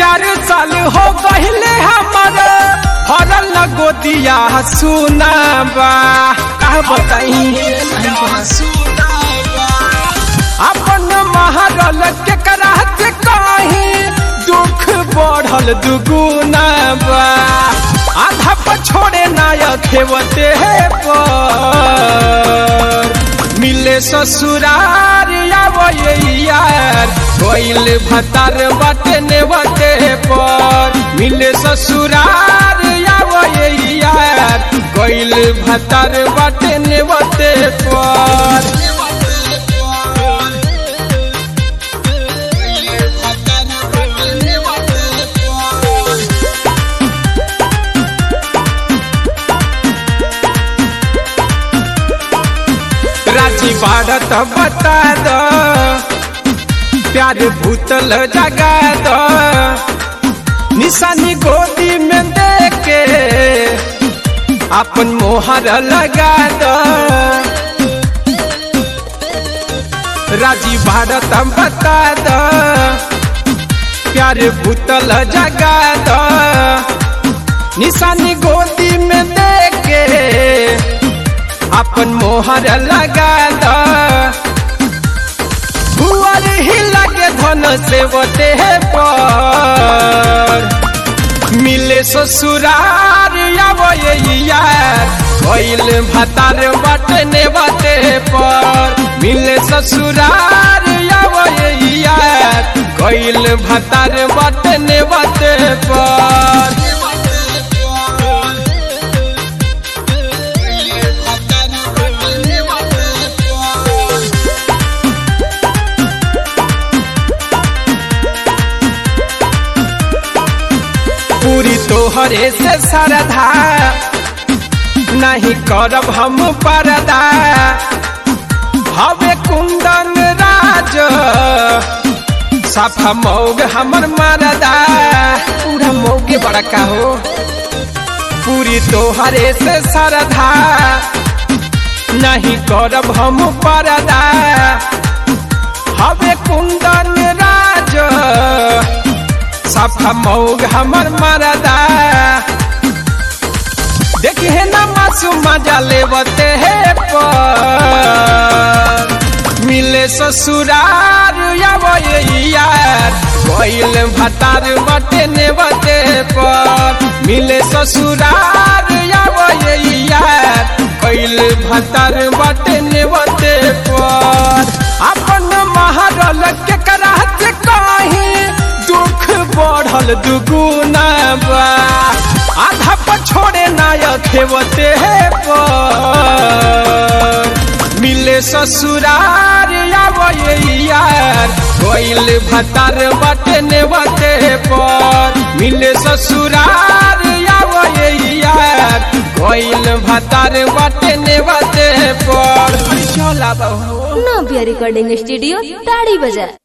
चार साल हो गहिले हमर हरल न गोदिया सुनाबा का बताई अपन महरल के करात कहीं दुख बढ़ल दुगुना बा आधा पर छोड़े नायक खेवते पर मिले ससुरार आवे यार कोइल भतार बाटे ने बाटे पर मिले ससुरार आवे यार कोइल भतार बाटे ने बाटे पर राजी बाढ़त बता दो प्यार भूतल जगा दो निशानी गोदी में देके अपन मोहर लगा दो राजी भारत बता दो प्यार भूतल जगा दो निशानी गोदी में देके अपन मोहर लगा दो भुअर ही लगे धन से बटे पर मिले ससुरार आवे यार कोइल भतार बटने बटे पर मिले ससुरार आवे यार कोइल भतार बटने बटे पर पूरी तोहरे से सरधा नहीं करब हम परदा हवे कुंदन राज सफा मौग हमर मरदा पूरा मौगे बड़का हो पूरी तोहरे से सरधा नहीं करब हम परदा हवे कुंदन राज सफा मौग हमर मरदा देखी है ना मासूम मजा लेवते है पर मिले ससुरार आवे यार कोइल भतार बटे ने बटे पर मिले ससुरार आवे यार कोइल भतार बटे ने बटे पर अपन महरल के करात कहीं दुख बढ़ल दुगुना बा आधा पर छोड़े नायक खेवते है पर मिले ससुरार आवे यार कोइल भतार बटे ने बटे पर मिले ससुरार आवे यार कोइल भतार बटे ने बटे पर चला बहु नव्या रिकॉर्डिंग स्टूडियो ताड़ी बजा